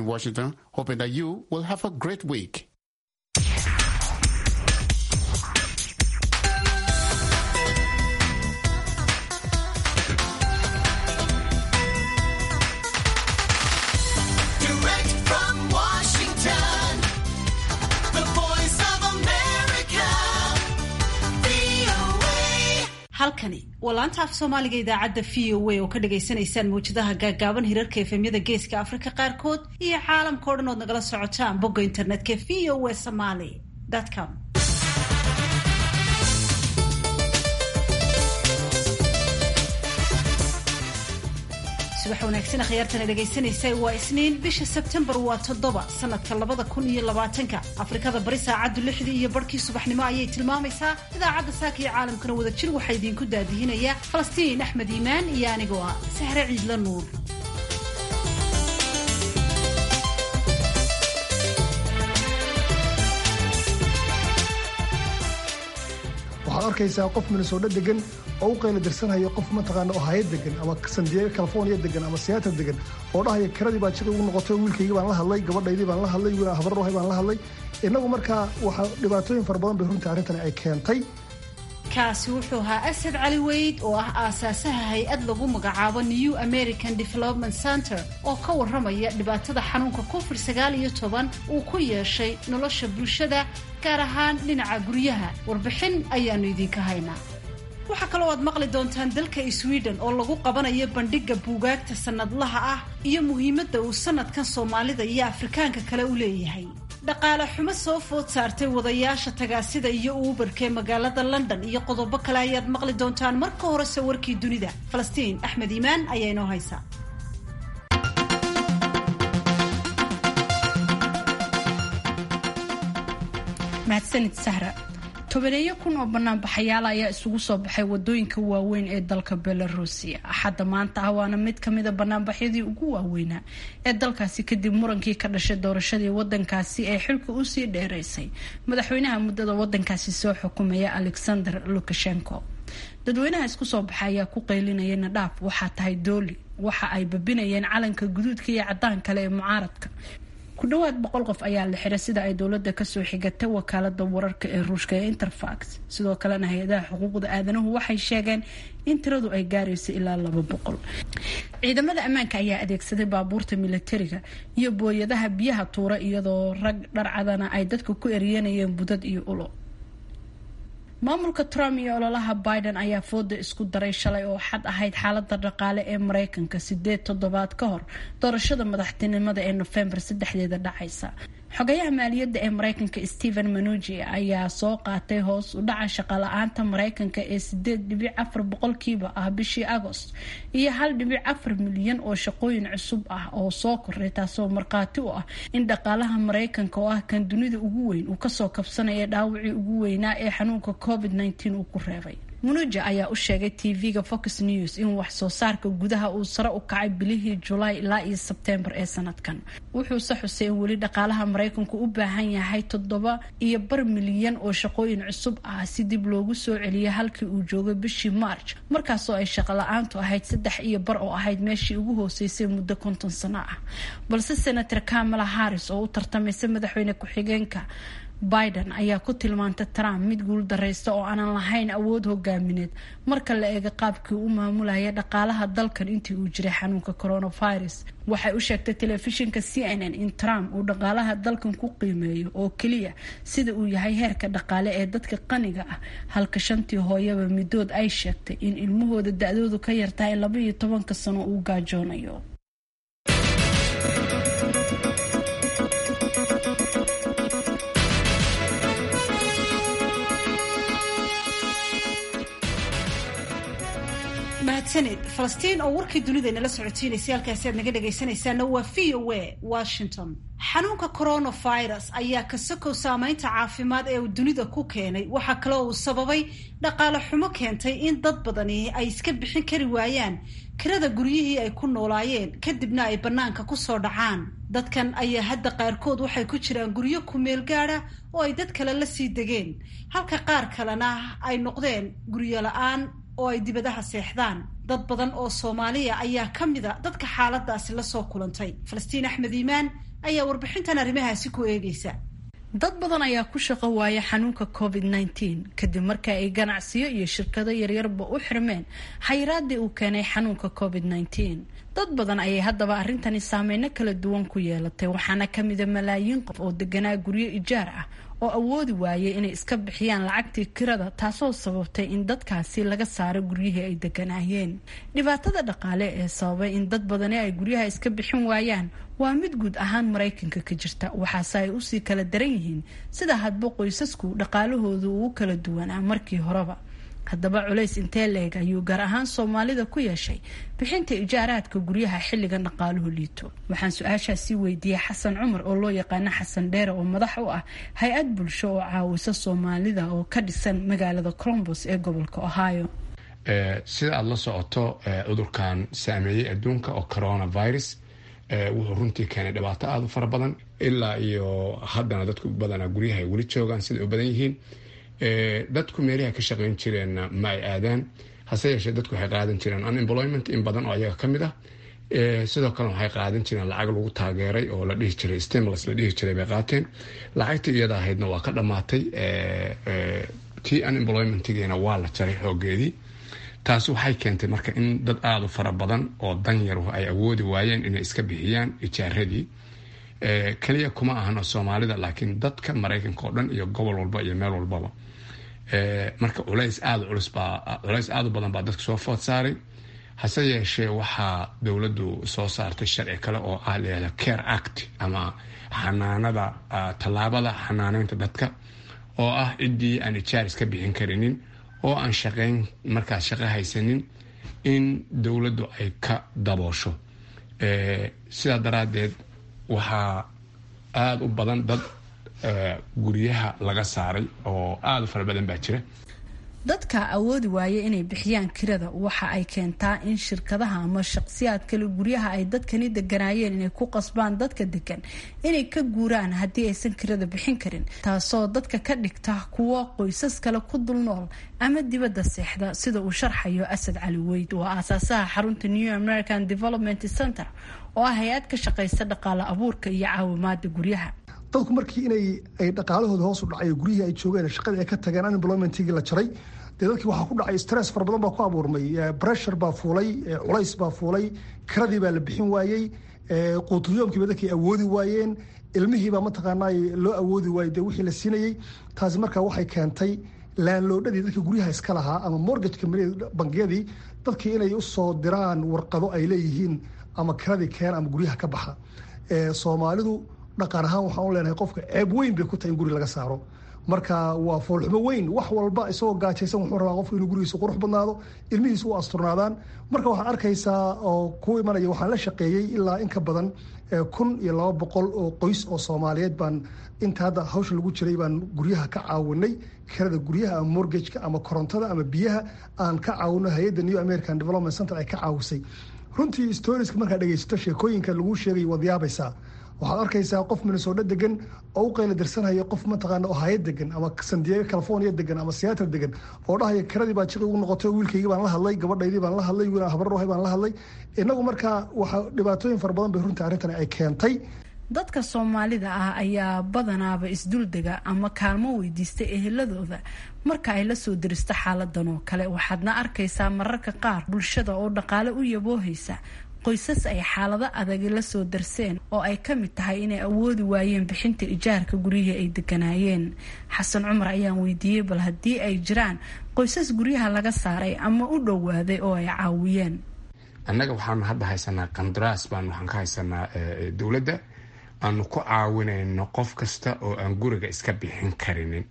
Washington, hoping that you will have a great week. Direct from Washington, the voice of America, VOA. halkani waa laanta af soomaaliga idaacadda v o a oo ka dhagaysanaysaan mawjadaha gaagaaban hirarka efemyada geeska afrika qaarkood iyo caalamka o dhan ood nagala socotaan bogga internetka v o a somaly com subax wanaagsan khiyaartana dhegaysanaysa waa isniin bisha sebtembar waa toddoba sanadka labada kun iyo labaatanka afrikada bari saacaddu lixdii iyo barhkii subaxnimo ayay tilmaamaysaa idaacadda saaka iyo caalamkana wada jir waxaa idiinku daadihinaya falastiin axmed iimaan iyo anigoo ah sahre ciidla nuur waxaad arkaysaa qof minnesota degan oo u qayla dirsanaya qof mataqaana ohio degan ama san diego california degan ama seattle degan oo dhahaya kiradii baa jida ugu noqotay oo wiilkaygii baan la hadlay gabadhaydii baan la hadlay wiil habarrohay baan la hadlay innagu markaa waxaa dhibaatooyin fara badan bay runtii arrintani ay keentay kaasi wuxuu ahaa asad cali weyd oo ah aasaasaha hay-ad lagu magacaabo new american development center oo ka warramaya dhibaatada xanuunka covid sagaal iyo toban uu ku yeeshay nolosha bulshada gaar ahaan dhinaca guryaha warbixin ayaanu idinka haynaa waxaa kaloo aad maqli doontaan dalka sweden oo lagu qabanayo bandhigga buugaagta sannadlaha ah iyo muhiimadda uu sanadkan soomaalida iyo afrikaanka kale u leeyahay dhaqaale xumo soo food saartay wadayaasha tagaasida iyo uubarkee magaalada london iyo qodobo kale ayaad maqli doontaan marka horese warkii dunida falastiin axmed iimaan ayaa inoo haysaa mahadsanid sahra tobaneeyo kun oo banaanbaxayaal ayaa isugu soo baxay wadooyinka waaweyn ee dalka belarusia axadda maanta ah waana mid kamida banaanbaxyadii ugu waaweynaa ee dalkaasi kadib murankii ka dhashay doorashadii wadankaasi ee xilka usii dheereysay madaxweynaha muddada wadankaasi soo xukumaya alexander lukashenko dadweynaha isku soo baxa ayaa ku qaylinaya nadhaaf waxaa tahay dooli waxa ay babinayeen calanka guduudka iyo cadaan kale ee mucaaradka ku dhawaad boqol qof ayaa la xiray sida ay dowladda kasoo xigatay wakaalada wararka ee ruushka ee interfax sidoo kalena hay-adaha xuquuqda aadanuhu waxay sheegeen in tiradu ay gaarayso ilaa laba boqol ciidamada ammaanka ayaa adeegsaday baabuurta milatariga iyo booyadaha biyaha tuura iyadoo rag dharcadana ay dadka ku eryanayeen budad iyo ulo maamulka trump iyo ololaha biden ayaa fooda isku daray shalay oo xad ahayd xaalada dhaqaale ee mareykanka sideed toddobaad ka hor doorashada madaxtinimada ee nofembar saddexdeeda dhacaysa xogayaha maaliyadda ee mareykanka stephen manugi ayaa soo qaatay hoos u dhaca shaqala-aanta mareykanka ee sideed dhibic afar boqolkiiba ah bishii agost iyo hal dhibic afar milyan oo shaqooyin cusub ah oo soo koray taasoo markhaati u ah in dhaqaalaha mareykanka oo ah kan dunida ugu weyn uu kasoo kabsanaya dhaawacii ugu weynaa ee xanuunka covid nteen uu ku reebay munuja ayaa u sheegay tv-ga fox news in wax soo saarka gudaha uu sare u kacay bilihii julaay ilaa iyo sebtembar ee sanadkan wuxuuse xusay in weli dhaqaalaha mareykanku u baahan yahay toddoba iyo bar milyan oo shaqooyin cusub ah si dib loogu soo celiyo halkii uu joogay bishii march markaasoo ay shaqola-aantu ahayd saddex iyo bar oo ahayd meeshii ugu hooseysay muddo konton sano ah balse senator kamala harris oo u tartamaysa madaxweyne ku-xigeenka biden ayaa ku tilmaantay trump mid guul dareysta oo aanan lahayn awood hogaamineed marka la eega qaabkii u maamulaya dhaqaalaha dalkan intii uu jiray xanuunka coronavirus waxay u sheegtay telefishinka c n n in trump uu dhaqaalaha dalkan ku qiimeeyo oo keliya sida uu yahay heerka dhaqaale ee dadka qaniga ah halka shantii hooyaba midood ay sheegtay in ilmahooda da-doodu ka yartahay laba iyo tobanka sano uu gaajoonayo mahadsanid falastiin oo warkii dunida inala socotiinaysay halkaasi aad naga dhegaysanaysaana waa v o a washington xanuunka coronavirus ayaa kasakow saameynta caafimaad ee uu dunida ku keenay waxaa kaloo uu sababay dhaqaale xumo keentay in dad badani ay iska bixin kari waayaan kirada guryihii ay ku noolaayeen kadibna ay bannaanka kusoo dhacaan dadkan ayaa hadda qaarkood waxay ku jiraan guryo kumeel gaada oo ay dad kale la sii degeen halka qaar kalena ay noqdeen guryo la-aan oo ay dibadaha seexdaan dad badan oo soomaaliya ayaa ka mida dadka xaaladaasi lasoo kulantay falastiin axmed iimaan ayaa warbixintan arrimahaasi ku eegaysa dad badan ayaa ku shaqo waaya xanuunka covid nteen kadib marka ay ganacsiyo iyo shirkado yaryarba u xirmeen xayiraadii uu keenay xanuunka covid nteen dad badan ayay haddaba arrintani saameyno kala duwan ku yeelatay waxaana kamida malaayiin qof oo deganaa guryo ijaar ah oo awoodi waayay inay iska bixiyaan lacagtii kirada taasoo sababtay in dadkaasi laga saaro guryihii ay deganaayeen dhibaatada dhaqaale ee sababay in dad badani ay guryaha iska bixin waayaan waa mid guud ahaan maraykanka ka jirta waxaase ay usii kala daran yihiin sida hadba qoysasku dhaqaalahoodu uu kala duwanaa markii horeba haddaba culays intee leeg ayuu gaar ahaan soomaalida ku yeeshay bixinta ijaaraadka guryaha xilligan dhaqaaluhu liito waxaan su-aashaasi weydiiyey xasan cumar oo loo yaqaano xasan dheere oo madax u ah hay-ad bulsho oo caawisa soomaalida oo ka dhisan magaalada colombos ee gobolka ohio sida aada la socoto cudurkan saameeyey adduunka oo coronavirus wuxuu runtii keenay dhibaato aada u fara badan ilaa iyo haddana dadku badanaa guryaha ay weli joogaan sida u badan yihiin dadku meelaha ka shaqeyn jireenna ma ay aadaan hase yeeshee dadku waxay qaadan jireen unemployment in badan oo ayaga ka mid ah sidoo kale waxay qaadan jireen lacag lagu taageeray oo la dhihi jiray stimulus la dhihi jiray bay qaateen lacagtii iyada ahaydna waa ka dhammaatay tii unemploymentigiina waa la jaray xoogeedii taasi waxay keentay marka in dad aada u fara badan oo danyaruhu ay awoodi waayeen inay iska bixiyaan ijaaradii keliya kuma ahano soomaalida laakiin dadka maraykanka oo dhan iyo gobol walba iyo meel walbaba marka culays aada culus baa culays aada u badan baa dadka soo food saaray hase yeeshee waxaa dowladdu soo saartay sharci kale oo ah layihahda care act ama xanaanada tallaabada xanaaneynta dadka oo ah ciddii aan ijaar iska bixin karinin oo aan shaqeyn markaas shaqo haysanin in dowladdu ay ka daboosho sidaa daraaddeed waxaa aada u badan dad guryaha laga saaray oo aada u fara badan baa jira dadka awoodi waaya inay bixiyaan kirada waxa ay keentaa in shirkadaha ama shaqsiyaad kale guryaha ay dadkani deganaayeen inay ku qasbaan dadka degan inay ka guuraan haddii aysan kirada bixin karin taasoo dadka ka dhigta kuwo qoysas kale ku dul nool ama dibadda seexda sida uu sharxayo asad cali weyd oo aasaasaha xarunta new american development center oo ah hay-ad ka shaqaysa dhaqaale abuurka iyo caawimaada guryaha dadku markii inay ay dhaqaalahooda hoos u dhacay guryihii ay joogeen shaqadii ay ka tageen unemploymentigii la jaray dee dadkii waxaa ku dhacay stress fara badan baa ku abuurmay pressure baa fuulay culays baa fuulay kiradii baa la bixin waayey quutuyoomkiiba dadkii awoodi waayeen ilmihiibaa mataqaanaa loo awoodi waayey dee wixii la siinayey taasi markaa waxay keentay laanloodhadii dadka guryaha iska lahaa ama mortgage bangiyadii dadkii inay usoo diraan warqado ay leeyihiin ama kiradii keena ama guryaha ka baxa soomaalidu dhaqan ahaan waxaan u leenahay qofka ceeb weyn bay ku tahay in guri laga saaro marka waa foolxumo weyn wax walba isagoo gaajaysan wuxuu rabaa qofku inuu gurigiisa qurux badnaado ilmihiisa u asturnaadaan marka waxaad arkaysaa oo ku imanaya waxaan la shaqeeyey ilaa in ka badan kun iyo laba boqol oo qoys oo soomaaliyeed baan inta hadda hawshan lagu jiray baan guryaha ka caawinay kirada guryaha ama mortgageka ama korontada ama biyaha aan ka caawino hay-adda new american development center ay ka caawisay runtii storiska markaad dhegeysato sheekooyinka lagu sheegay waad yaabaysaa waxaad arkaysaa qof minnesota degan oo u qayla dirsanaya qof mataqaana ohaya degan ama san diego california degan ama seattle degan oo dhahaya kiradii baa jiqi ugu noqotay wiilkaygii baan la hadlay gabadhaydii baan la hadlay wiil habarrohay baan la hadlay inagu markaa waxa dhibaatooyin fara badan bay runtii arrintan ay keentay dadka soomaalida ah ayaa badanaaba isduldega ama kaalmo weydiista eheladooda marka ay lasoo diristo xaaladan oo kale waxaadna arkaysaa mararka qaar bulshada oo dhaqaale u yaboohaysa qoysas ay xaalado adagi lasoo darseen oo ay ka mid tahay inay awoodi waayeen bixinta ijaarka guryihii ay deganaayeen xasan cumar ayaan weydiiyey bal haddii ay jiraan qoysas guryaha laga saaray ama u dhowaaday oo ay caawiyeen annaga waxaanu hadda haysanaa qandaraas baan waxaan ka haysanaa dowladda aanu ku caawinayno qof kasta oo aan guriga iska bixin karinin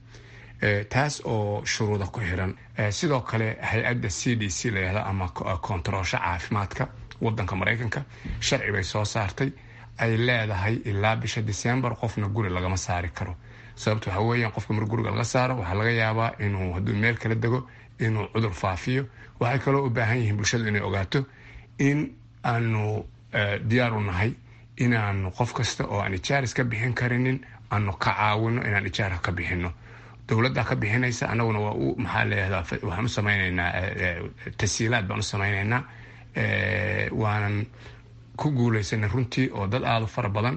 taas oo shuruuda ku xiran sidoo kale hay-adda c d c layihahda ama koontaroosho caafimaadka wadanka maraykanka sharci bay soo saartay ay leedahay ilaa bisha december qofna guri lagama saari karo sababta waxaa weeyaan qofka mar guriga laga saaro waxaa laga yaabaa inuu hadduu meel kala dego inuu cudur faafiyo waxay kaloo u baahan yihiin bulshadu inay ogaato in aanu diyaar u nahay inaanu qof kasta oo aan ijaaris ka bixin karinin aanu ka caawino inaan ijaarka ka bixino dowladda ka bixinaysa anaguna waa u maxaa leeyadaa waxaan u samaynaynaa tasiilaad baan u samaynaynaa waanan ku guulaysanay runtii oo dad aada u fara badan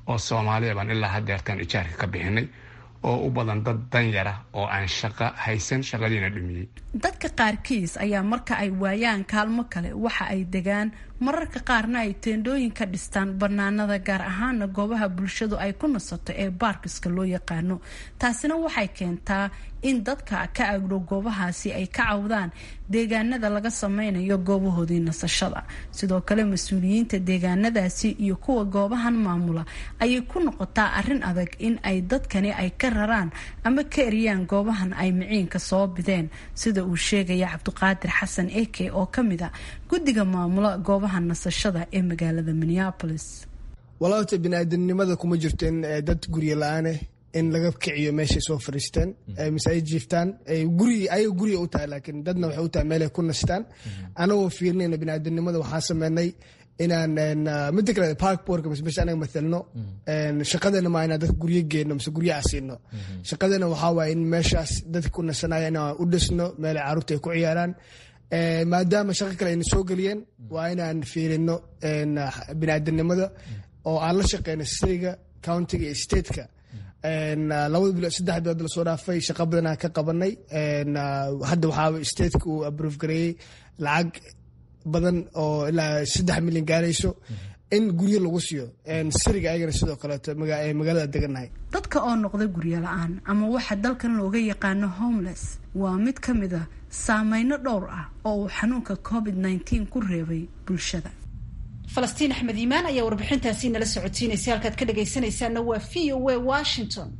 oo soomaaliya baan ilaa hadeertaan ijaarka ka bixinay oo u badan dad danyara oo aan shaqo haysan shaqadiina dhumiyey dadka qaarkiis ayaa marka ay waayaan kaalmo kale waxa ay degaan mararka qaarna ay teendhooyin ka dhistaan banaanada gaar ahaana goobaha bulshadu ay ku nasato ee baarkiska loo yaqaano taasina waxay keentaa in dadka ka agdhow goobahaasi ay ka cawdaan deegaanada laga sameynayo goobahoodii nasashada sidoo kale mas-uuliyiinta deegaanadaasi iyo kuwa goobahan maamula ayay ku noqotaa arin adag in ay dadkani ay ka raraan ama ka eriyaan goobahan ay miciinka soo bideen sida uu sheegaya cabdiqaadir xasan eke oo kamid a guddiga maamula goobaha nasashada ee magaalada minneapolis walaabta biniaadanimada kuma jirto in dad gurya la-aane in laga kiciyo meeshay soo fariisteen mise ay jiiftaan guri ayaga guriga u tahay laakiin dadna waxay u tahay meelay ku nastaan anagoo fiirinayna biniaadanimada waxaan sameynay inaan mida kale park boardka mise meesha anaga mathalno shaqadeena maa inaan dadka guryo geenno mise guryaha siino shaqadeena waxaa waaya in meeshaas dadka ku nasanaya inaan u dhisno meelay carruurta ay ku ciyaaraan maadaama shaqo kale ayna soo geliyeen waa inaan fiirino biniaadanimada oo aan la shaqeyno siriga countiga iyo stateka labada bilo saddex bilood lasoo dhaafay shaqa badanaa ka qabanay hadda waxaa stateka uu abrove gareeyey lacag badan oo ilaa saddex milyan gaarayso in guryo lagu siiyo siriga ayagana sidoo kaleeto magaalada deganahay dadka oo noqda guryo la-aan ama waxa dalkan looga yaqaano homeless waa mid ka mid a saameyno dhowr ah oo uu xanuunka covid nteen ku reebay bulshada falastiin axmed iimaan ayaa warbixintaasi nala socotiinaysa halkaad ka dhagaysanaysaana waa v o a washington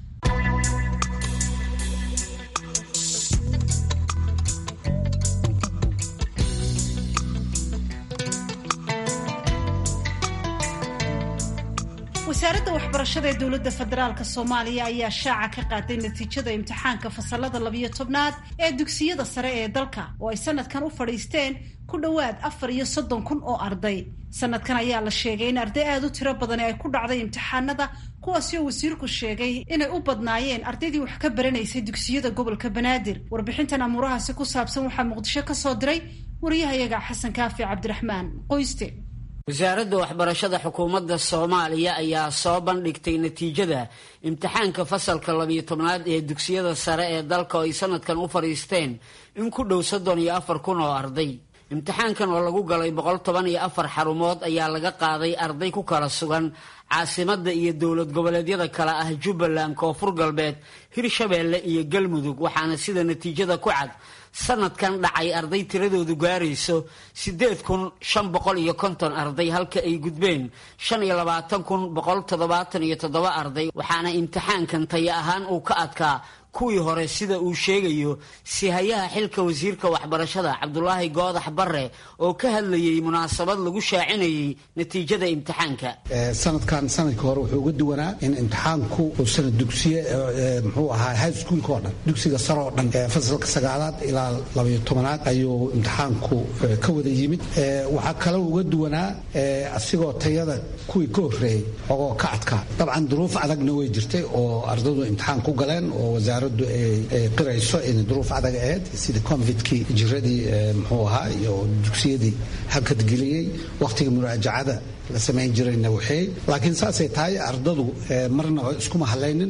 wasaaradda waxbarashada ee dowladda federaalk soomaaliya ayaa shaaca ka qaaday natiijada imtixaanka fasalada labiyo tobnaad ee dugsiyada sare ee dalka oo ay sanadkan u fadhiisteen ku dhowaad afar iyo soddon kun oo arday sanadkan ayaa la sheegay in arday aada u tiro badani ay ku dhacday imtixaanada kuwaasi oo wasiirku sheegay inay u badnaayeen ardaydii wax ka baranaysay dugsiyada gobolka banaadir warbixintan amuurahaasi ku saabsan waxaa muqdisho ka soo diray wariyahayaga xasan kaafi cabdiraxmaan qoyste wasaaradda waxbarashada xukuumadda soomaaliya ayaa soo bandhigtay natiijada imtixaanka fasalka labiyo tobnaad ee dugsiyada sare ee dalka oo ay sanadkan u fadhiisteen in ku dhow soddon iyo afar kun oo arday imtixaankan oo lagu galay boqol toban iyo afar xarumood ayaa laga qaaday arday ku kala sugan caasimadda iyo dowlad goboleedyada kale ah jubbaland koonfur galbeed hirshabeelle iyo galmudug waxaana sida natiijada ku cad sanadkan dhacay arday tiradoodu gaarayso siddeed kun shan boqol iyo konton arday halka ay gudbeen shan iyo labaatan kun boqol toddobaatan iyo toddoba arday waxaana imtixaankan taya ahaan uu ka adkaa kuwii hore sida uu sheegayo sihayaha xilka wasiirka waxbarashada cabdulaahi goodax bare oo ka hadlayay munaasabad lagu shaacinayay natiijada imtixaanka sanadkan sanadkii hore wuxuu uga duwanaa in imtixaanku uu sanad dugsiye muxuu ahaa high schoolka oo dhan dugsiga sare oo dhan fasalka sagaalaad ilaa labayo tobanaad ayuu imtixaanku ka wada yimid waxaa kaloo uga duwanaa asigoo tayada kuwii ka horreeyey ogoo ka adkaa dabcan duruuf adagna way jirtay oo ardadu imtixaan ku galeen oo wasaaraddu ay qirayso in duruuf adag ahayd sida convidkii jiradii muxuu ahaa iyo dugsiyadii hakadgeliyey wakhtiga muraajacada la samayn jirayna waxay laakiin saasay tahay ardadu marnaba iskuma hadlaynin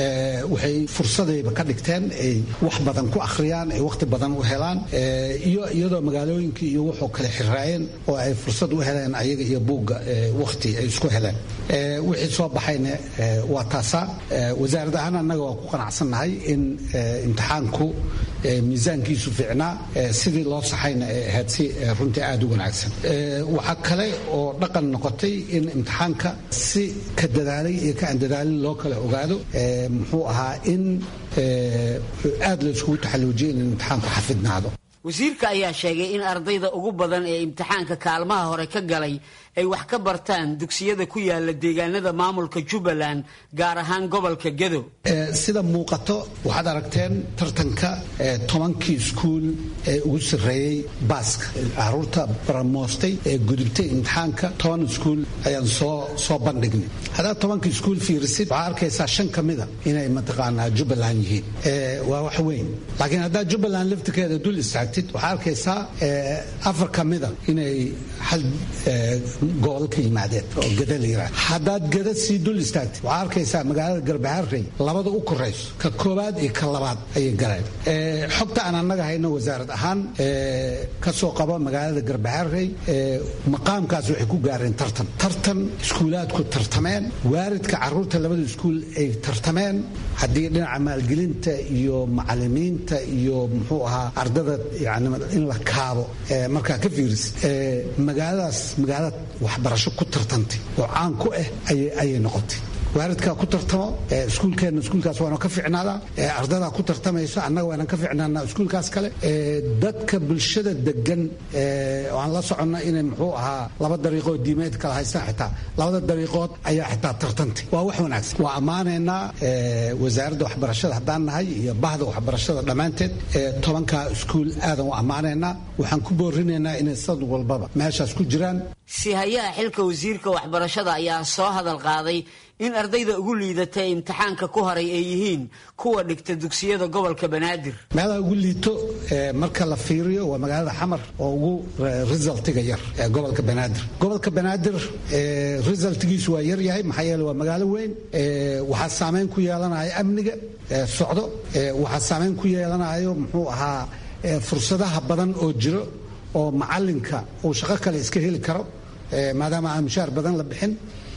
waxay fursadayba ka dhigteen ay wax badan ku akhriyaan ay wakhti badan u helaan iyo iyadoo magaalooyinkii iyo wuxuu kale xiraayeen oo ay fursad u heleen ayaga iyo buugga wakhti ay isku heleen wixii soo baxayna waa taasaa wasaarad ahaan annaga waa ku qanacsannahay in imtixaanku miisaankiisu fiicnaa sidii loo saxayna ay ahayd si runtii aada u wanaagsan waxaa kale oo dhaqan noqotay in imtixaanka si ka dadaalay iyo ka aan dadaalin loo kala ogaado muxuu ahaa in aada la iskugu taxalluujiyay in imtixaanku xafidnaado wasiirka ayaa sheegay in ardayda ugu badan ee imtixaanka kaalmaha hore ka galay ay wax ka bartaan dugsiyada ku yaala deegaanada maamulka jubbaland gaar ahaan gobolka gedo sida muuqato waxaad aragteen tartanka tobankii iskuul ee ugu sarreeyey baaska caruurta baramoostay ee gudubtay imtixaanka toban iskuul ayaan soo soo bandhignay haddaad tobanka iskuul fiirisid waxaa arkaysaa shan ka mida inay mataqaanaa jubbaland yihiin waa wax weyn laakiin haddaad jubbaland laftirkeeda dul istaagtid waxaa arkaysaa afar ka mida inay hal gobol ka yimaadeen oo gada la yiraahdo haddaad gada sii dul istaagtay waxaa arkaysaa magaalada garbaharey labada u korayso ka koobaad iyo ka labaad ayay galeen xogta aan annaga hayno wasaarad ahaan ka soo qaba magaalada garbaharey maqaamkaas waxay ku gaareen tartan tartan iskuulaadku tartameen waaridka caruurta labada iskuul ay tartameen haddii dhinaca maalgelinta iyo macalimiinta iyo muxuu ahaa ardada yani in la kaabo markaa ka fiiris magaaladaas magaalada waxbarasho ku tartantay oo caan ku ah ayay noqotay waaridkaa ku tartamo iskuulkeenna iskuulkaas waana ka ficnaada ardadaa ku tartamayso annaga waana ka ficnaanaa iskuulkaas kale dadka bulshada degan oo aan la soconna inay muxuu ahaa laba dariiqoo diimeed kala haystaan xitaa labada dariiqood ayaa xitaa tartantay waa wax wanaagsan waa ammaanaynaa wasaaradda waxbarashada haddaan nahay iyo bahda waxbarashada dhammaanteed tobankaa iskuul aadan u ammaanaynaa waxaan ku boorinaynaa inay sanad walbaba meeshaas ku jiraan sihayaha xilka wasiirka waxbarashada ayaa soo hadal qaaday in ardayda ugu liidata imtixaanka ku haray ay yihiin kuwa dhigta dugsiyada gobolka banaadir meelaha ugu liito marka la fiiriyo waa magaalada xamar oo ugu resultiga yar ee gobolka banaadir gobolka banaadir resultgiisu waa yar yahay maxaa yeele waa magaalo weyn waxaa saameyn ku yeelanaya amniga socdo waxaa saameyn ku yeelanayo muxuu ahaa fursadaha badan oo jiro oo macalinka uu shaqo kale iska heli karo maadaama aan mushaar badan la bixin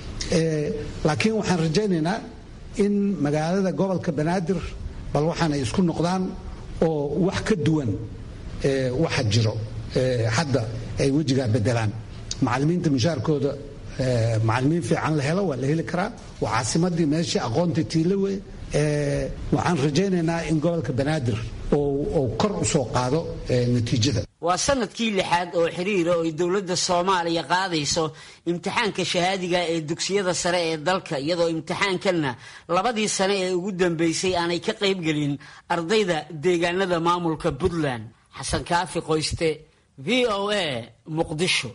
laakiin waxaan rajaynaynaa in magaalada gobolka banaadir bal waxaanay isku noqdaan oo wax ka duwan waxa jiro hadda ay wejigaa bedelaan macalimiinta mushaarkooda macalimiin fiican la helo waa la heli karaa waa caasimadii meeshii aqoonta tiila wey waxaan rajaynaynaa in gobolka banaadir uu kor u soo qaado natiijada waa sanadkii lixaad oo xiriira oo ay dowladda soomaaliya qaadayso imtixaanka shahaadiga ee dugsiyada sare ee dalka iyadoo imtixaankanna labadii sane ee ugu dambeysay aanay ka qaybgelin ardayda deegaanada maamulka puntland xasan kaafi qoyste v o a muqdisho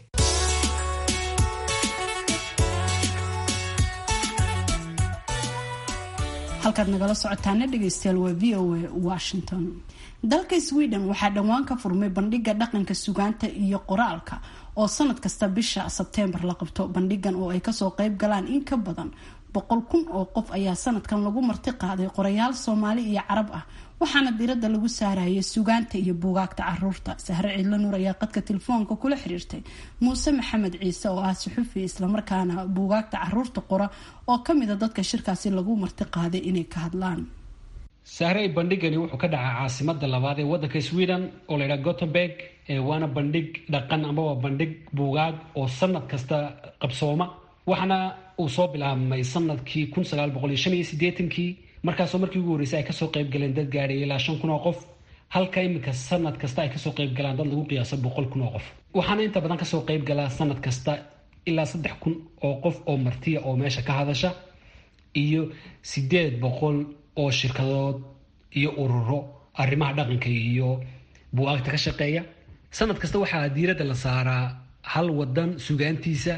halkaad nagala socotaana dhegeystayaal waa v o a washington dalka sweden waxaa dhowaan ka furmay bandhiga dhaqanka sugaanta iyo qoraalka oo sanad kasta bisha sebteembar la qabto bandhigan oo ay kasoo qeyb galaan in ka badan boqol kun oo qof ayaa sanadkan lagu marti qaaday qorayaal soomaali iyo carab ah waxaana diirada lagu saarayay sugaanta iyo buugaagta caruurta sahre ciidla nuur ayaa qadka telefoonka kula xiriirtay muuse maxamed ciise oo ah suxufi islamarkaana buugaagta caruurta qora oo kamida dadka shirkaasi lagu marti qaaday inay ka hadlaan sahrey bandhigani wuxuu ka dhacaa caasimada labaad ee wadanka sweden oo la ydhaha gothenburg waana bandhig dhaqan amaba bandhig buugaag oo sanad kasta qabsooma waxaana uu soo bilaabmay sanadkii kun sagaal boqol iyo shan iyo sideetankii markaasoo markii ugu horreysay ay kasoo qayb galeen dad gaadhay ilaa shan kun oo qof halka iminka sanad kasta ay kasoo qayb galaan dad lagu qiyaaso boqol kun oo qof waxaana inta badan kasoo qayb galaa sanad kasta ilaa saddex kun oo qof oo martiya oo meesha ka hadasha iyo sideed boqol oo shirkadood iyo ururo arrimaha dhaqanka iyo buugaagta ka shaqeeya sanad kasta waxaa diiradda la saaraa hal wadan sugaantiisa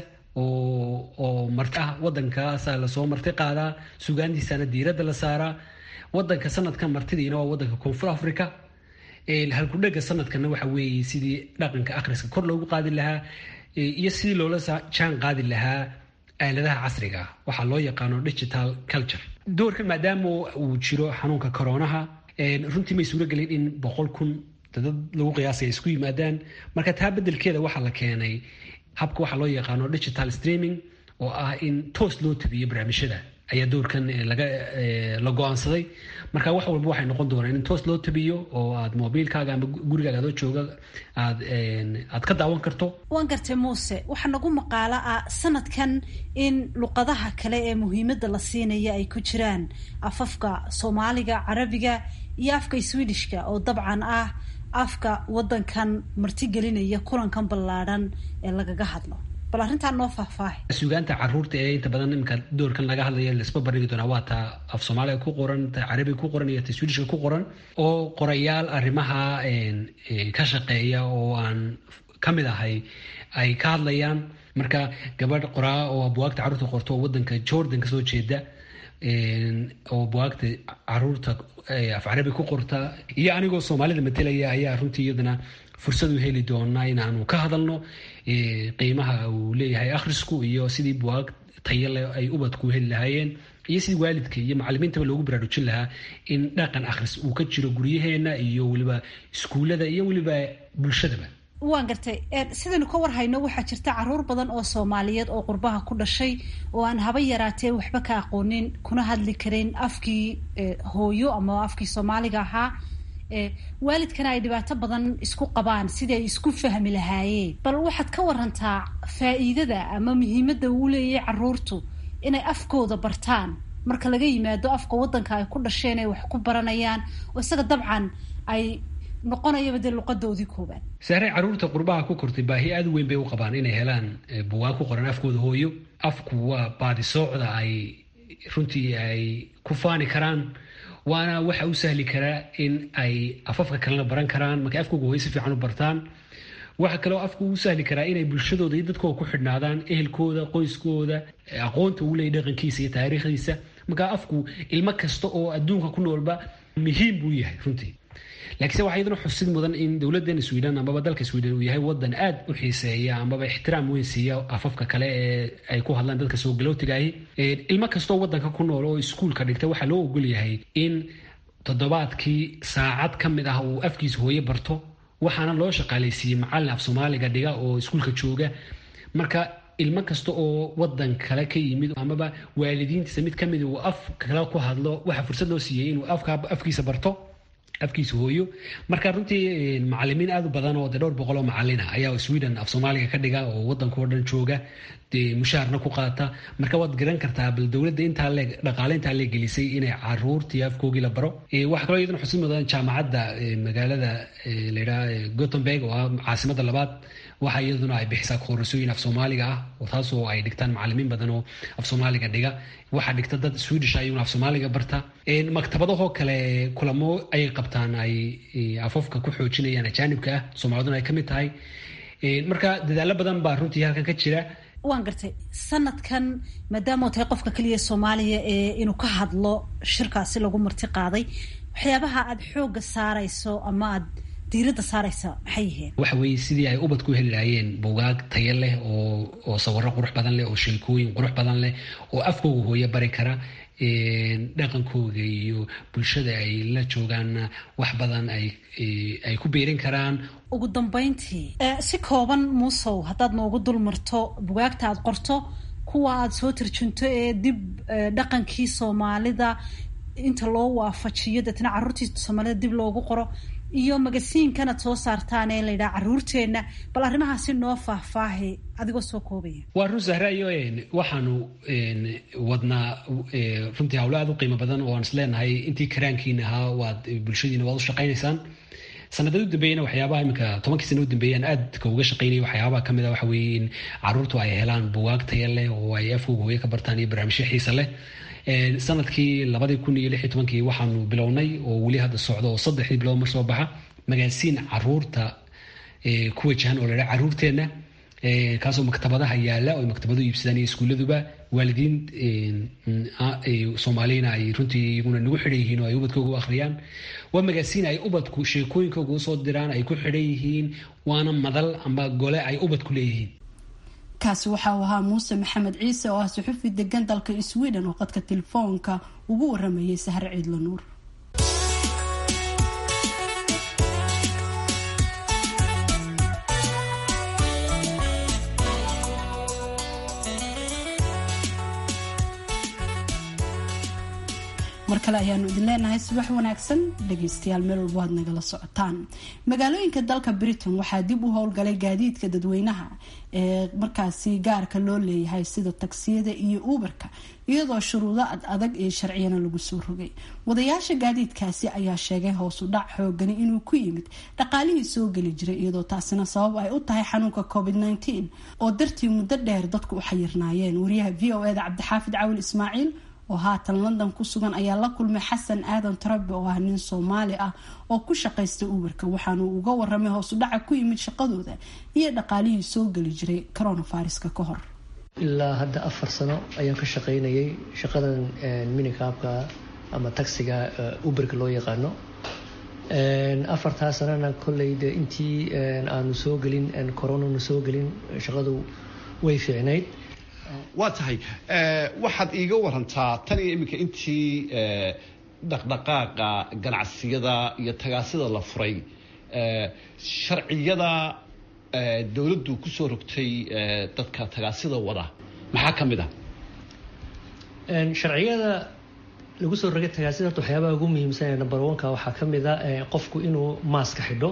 oo marti ah wadankaasa lasoo marti qaadaa sugaantiisana diiradda la saaraa wadanka sanadkan martidiina waa wadanka koonfur africa halkudhega sanadkana waxa weeye sidii dhaqanka akhriska kor loogu qaadi lahaa iyo sidii loola jaan qaadi lahaa aaladaha casriga waxaa loo yaqaano digital culture doorkan maadaama uu jiro xanuunka koronaha runtii may suuro gelin in boqol kun dad lagu qiyaasay isku yimaadaan marka taa bedelkeeda waxaa la keenay habka waxaa loo yaqaano digital streaming oo ah in toos loo tabiyo barnaamijyada ayaa doorkan la go-aansaday marka wax walba waxay noqon doonaan in toos loo tabiyo oo aad mobiilkaaga ama gurigaaga adoo jooga aad aad ka daawan karto waan gartay muuse waxaa nagu maqaalo ah sanadkan in luqadaha kale ee muhiimadda la siinaya ay ku jiraan afafka soomaaliga carabiga iyo afka swedishka oo dabcan ah afka wadankan martigelinaya kulankan ballaadhan ee lagaga hadlo bal arrintaa noo faahfaahay sugaanta caruurta ee inta badan iminka doorkan laga hadlaya laisba bandhigi doonaa waa ta af soomaaliga ku qoran ta carabiga ku qoran iyo ta swedishka ku qoran oo qorayaal arrimaha ka shaqeeya oo aan ka mid ahay ay ka hadlayaan marka gabadh qoraa oo buwaagta carruurta qorto oo wadanka jordan kasoo jeeda oo buwaagta caruurta af carabi ku qorta iyo anigoo soomaalida matelaya ayaa runtii iyadana fursad u heli doonaa inaanu ka hadalno qiimaha uu leeyahay akhrisku iyo sidii buwaag tayale ay ubadku heli lahaayeen iyo sidii waalidka iyo macalimiintaba loogu baraarujin lahaa in dhaqan akhris uu ka jiro guryaheena iyo weliba iskuullada iyo weliba bulshadaba waan gartay sidaynu ka war hayno waxaa jirta caruur badan oo soomaaliyeed oo qurbaha ku dhashay oo aan haba yaraatee waxba ka aqoonin kuna hadli karin afkii hooyo ama afkii soomaaliga ahaa waalidkana ay dhibaato badan isku qabaan sidii ay isku fahmi lahaayeen bal waxaad ka warantaa faa'iidada ama muhiimadda uu leeyahay caruurtu inay afkooda bartaan marka laga yimaado afka waddanka ay ku dhasheen ay wax ku baranayaan oo isaga dabcan ay noqonayaba dee luqadoodii koobaad saaray caruurta qurbaha ku kortay baahi aada u weyn bay u qabaan inay helaan buwaag ku qoran afkooda hooyo afku waa baadisoocda ay runtii ay ku faani karaan waana waxa u sahli karaa in ay afafka kalena baran karaan markay afkooga hooyo si fiican u bartaan waxa kaloo afku u sahli karaa inay bulshadooda iyo dadkooda ku xidhnaadaan ehelkooda qoyskooda aqoonta uu leeyay dhaqankiisa iyo taariikhdiisa markaa afku ilmo kasta oo adduunka ku noolba muhiim buu yahay runtii laakiinse waxaa iyadana xusid mudan in dowladeena sweden amaba dalka sweden uu yahay wadan aad u xiiseeya amaba ixtiraam weyn siiya afafka kale ee ay ku hadlaan dadka soo galootigaahi ilmo kastoo wadanka ku nool oo iskuulka dhigta waxaa loo ogol yahay in toddobaadkii saacad ka mid ah uu afkiisa hooye barto waxaana loo shaqaalaysiiyey macallin af soomaaliga dhiga oo iskuulka jooga marka ilmo kasta oo wadan kale ka yimid amaba waalidiintiisa mid kamid uu af kale ku hadlo waxaa fursad loo siiyey inuu afkiisa barto afkiisa hooyo marka runtii macalimiin aad u badan oo de dhowr boqol oo macalina ayaa sweden af soomaaliga ka dhiga oo wadanka oo dhan jooga dee mushaharna ku qaata marka waad garan kartaa bal dowladda intaa le dhaqaale intaa le gelisay inay caruurtii afkoogii la baro waxaa kaloo iyadana xusid mudan jaamacadda magaalada layidhaha gothenburg oo ah caasimadda labaad waxa iyaduna ay bixisaa koorasooyin af soomaaliga ah oo taasoo ay dhigtaan macalimiin badan oo af soomaaliga dhiga waxaa dhigta dad swedish ayuuna af soomaaliga barta maktabadahoo kale kulamo ayay qabtaan ay afafka ku xoojinayaan ajaanibka ah soomaaliduna ay ka mid tahay marka dadaalo badan baa runtii halkan ka jira waan gartay sanadkan maadaama tahay qofka keliya soomaaliya ee inuu ka hadlo shirkaasi lagu marti qaaday waxyaabaha aada xoogga saarayso ama aad diiradda saaraysa maxay yihiin waxa weeye sidii ay ubadku heli lahaayeen bugaag tayo leh oo oo sawirro qurux badan leh oo sheekooyin qurux badan leh oo afkooga hooyo bari kara dhaqankooda iyo bulshada ay la joogaanna wax badan ay ay ku beerin karaan ugu dambeyntii si kooban muusow haddaad noogu dul marto bugaagta aad qorto kuwa aada soo tarjunto ee dib dhaqankii soomaalida inta loo waafajiyo deetna carruurtii soomaalida dib loogu qoro iyo magasiinkanad soo saartaan ee layidhaha caruurteenna bal arrimahaasi noo faahfaahi adigoo soo koobaya waa run sahrayo waxaanu wadnaa runtii hawlo aad u qiimo badan oo aan is leenahay intii karaankiina ahaa waad bulshadiina waad u shaqaynaysaan sanadada u dambeeyana waxyaabaha iminka tobankii sana u dambeeyaan aadka uga shaqaynaya waxyaabaha kamid a waxa weeye in caruurtu ay helaan bugaag taya leh oo ay afkooga hooye ka bartaan iyo barnaamijyo xiisa leh sanadkii labadii kun iyo lix iyo tobankii waxaanu bilownay oo weli hadda socdo oo saddexdii bilood mar soo baxa magaasiin caruurta ku wajahan oo ladhaha caruurteenna kaasoo maktabadaha yaala oo maktabadu iibsadaan iyo iskuuladuba waalidiin soomaaliyana ay runtii iyaguna nagu xidhan yihiin oo ay ubadkooga u akhriyaan waa magaasiin ay ubadku sheekooyinkooga usoo diraan ay ku xidhan yihiin waana madal amba gole ay ubadku leeyihiin kaasi waxa uu ahaa muuse maxamed ciise oo ah suxufi degan dalka sweden oo qadka telefoonka ugu waramayay sahre ciidla nuur mar kale ayaanu idin leenahay subax wanaagsan dhageystayaal meel walbo aad nagala socotaan magaalooyinka dalka britain waxaa dib u howlgalay gaadiidka dadweynaha ee markaasi gaarka loo leeyahay sida tagsiyada iyo uberka iyadoo shuruudo ad adag iyo sharciyana lagu soo rogay wadayaasha gaadiidkaasi ayaa sheegay hoosu dhac xoogani inuu ku yimid dhaqaalihii soo geli jiray iyadoo taasina sabab ay u tahay xanuunka covid -19 oo dartii muddo dheer dadku u xayirnaayeen wariyaha v o eda cabdixaafid cawil ismaaciil oo haatan london ku sugan ayaa la kulmay xasan aadan tarabe oo ah nin soomaali ah oo ku shaqaysta uberka waxaanu uga waramay hoosu dhaca ku yimid shaqadooda iyo dhaqaalihii soo geli jiray coronaviruska ka hor ilaa hadda afar sano ayaan ka shaqaynayay shaqadan minikaabka ama taxiga uberka loo yaqaano afartaa sanana kolley de intii aanu soo gelin coronanu soo gelin shaqadu way fiicnayd waa tahay waxaad iiga warantaa tan iyo iminka intii dhaqdhaqaaqa ganacsiyada iyo tagaasida la furay sharciyada dowladdu kusoo rogtay dadka tagaasida wada maxaa ka mid ah sharciyada lagu soo rogay tagaasida horta waxyaabaha ugu muhiimsan ee number oneka waxaa ka mid a qofku inuu maaska xidho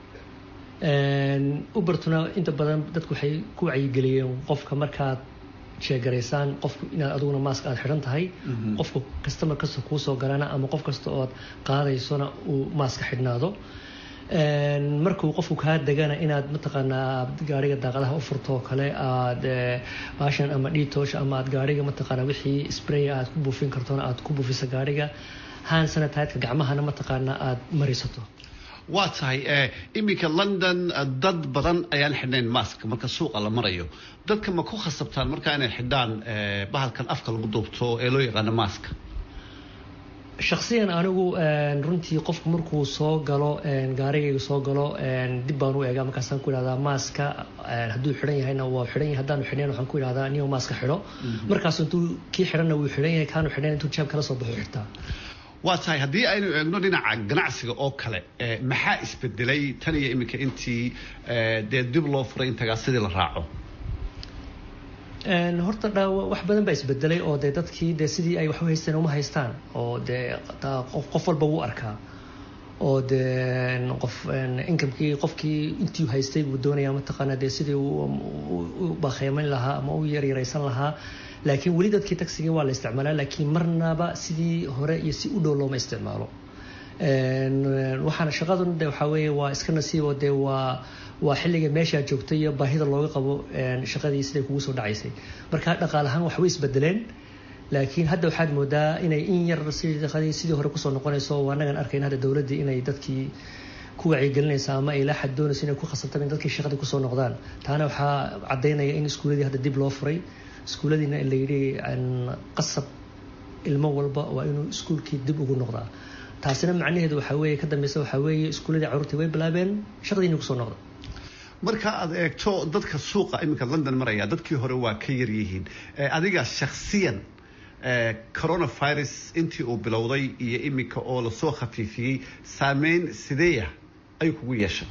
ubertuna inta badan dadku waxay ku wacyigeliyeen qofka markaad sheegaraysaan qofku inaad adiguna maask aad xidhan tahay qofka customer kasta kuu soo galana ama qof kasta ood qaadaysona uu maaska xidhnaado markuu qofku kaa degana inaad mataqaanaa gaariga daaqadaha u furto oo kale aad baashan ama dhiitoosh ama aad gaariga mataqaanaa wixii spray aad ku buufin kartona aad ku buufiso gaariga hand sanitideka gacmahana mataqaanaa aad marisato waa tahay iminka london dad badan ayaan xidhnayn mask marka suuqa la marayo dadka ma ku khasabtaan markaa inay xidhaan bahalkan afka lagu duubto ee loo yaqaano mask shaksiyan anigu runtii qofku markuu soo galo gaarigayga soo galo dib baan u eegaa markaasaan ku idhahdaa maaska hadduu xidhan yahayna waa xidhan yahay haddaanu xidhnayn waxaan ku idhahdaa niyo maaska xidho markaas intuu kii xidhanna wuu xidhan yahay kaanu xidhnayn intuu jeeb kala soo baxo xirtaa waa tahay haddii aynu eegno dhinaca ganacsiga oo kale maxaa isbedelay tan iyo iminka intii dee dib loo furay in tagaasidii la raaco horta dha wax badan baa isbedelay oo dee dadkii dee sidii ay wax u haysteen uma haystaan oo dee qof walba wuu arkaa oo dee qof inkamkii qofkii intii haystay buu doonayaa mataqaana dee sidii u bakeymayn lahaa ama u yaryaraysan lahaa laakiin weli dadkii taxigii waa la isticmaalaa laakiin marnaba sidii hore iyo si u dhow looma isticmaalo waxaana shaqadun de waxaa weeye waa iska nasiib oo dee waa waa xilliga meeshaa joogtay iyo baahida looga qabo shaqadii siday kugu soo dhacaysay marka dhaqaal ahaan wax way isbedeleen laakiin hadda waxaad moodaa inay in yar shaqadii sidii hore kusoo noqonayso waa anagan arkayn hadda dowladdii inay dadkii ku wacyigelinaysa ama ay laa xad doonayso inay ku khasabtaan in dadkii shaqadii kusoo noqdaan taana waxaa caddaynaya in iskuuladii hadda dib loo furay iskuuladiina la yidhi qasab ilmo walba waa inuu iskuulkii dib ugu noqdaa taasina macnaheedu waxaa weeye ka dambeysa waxaa weeye iskuuladii carruurtii way bilaabeen shaqadiina kusoo noqda marka aad eegto dadka suuqa iminka london maraya dadkii hore waa ka yar yihiin adiga shakhsiyan coronavirus intii uu bilowday iyo iminka oo lasoo khafiifiyey saameyn sideeya ayuu kugu yeeshay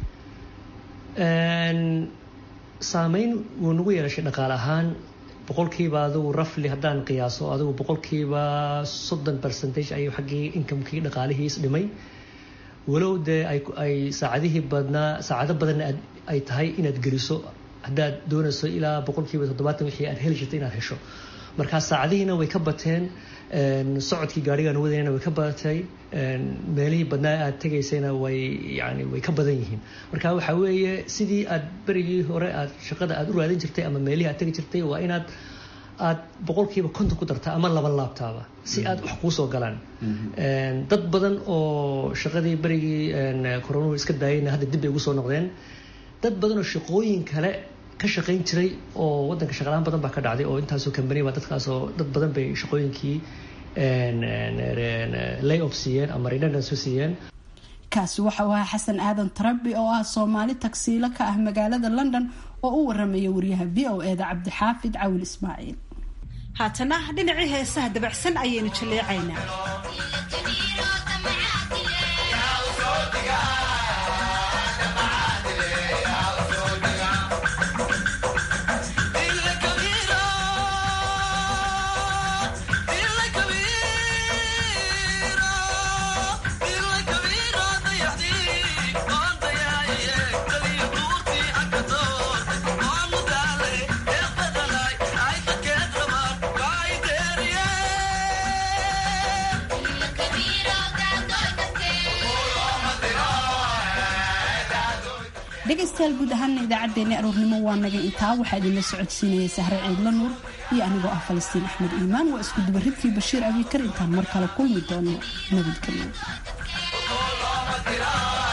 saameyn wuu nagu yeelashay dhaqaale ahaan boqolkiiba adigu rafli haddaan qiyaaso adigu boqolkiiba soddon percentage ayuu xaggii inkamkii dhaqaalihiis dhimay walow dee ay saacadihii badnaa saacado badanna ay tahay inaad geliso haddaad doonayso ilaa boqolkiiba toddobaatan wixii aad heli jirta inaad hesho markaa saacadihiina way ka bateen socodkii gaarigaan wadayna way ka badatay meelihii badnaa aad tegaysayna way yani way ka badan yihiin marka waxaa weeye sidii aad berigii hore aad shaqada aad u raadin jirtay ama meelihii aad tegi jirtay waa inaad aad boqolkiiba konton ku dartaa ama laba laabtaaba si aad wax kuu soo galaan dad badan oo shaqadii berigii coronuhu iska daayayna hadda dib bay ugu soo noqdeen dad badan oo shaqooyin kale ka shaqayn jiray oo wadanka shaqalaan badan baa ka dhacday oo intaasoo kambani baa dadkaasoo dad badan bay shaqooyinkii lay off siiyeen ama redundancy siiyeen kaasi waxa uu ahaa xasan aadan tarabi oo ah soomaali tagsiilo ka ah magaalada london oo u waramaya wariyaha v o eda cabdixaafid cawil ismaaciil haatana dhinacii heesaha dabacsan ayaynu jaleecaynaa dhegaystayaal guud ahaana idaacaddeenni aroornimo waa naga intaa waxaa idinla socodsiinaya sahre ciidla nuur iyo anigoo ah falastiin axmed iimaan waa isku dubaridkii bashiir abiikar intaan mar kale kulmi doono nabadgelyo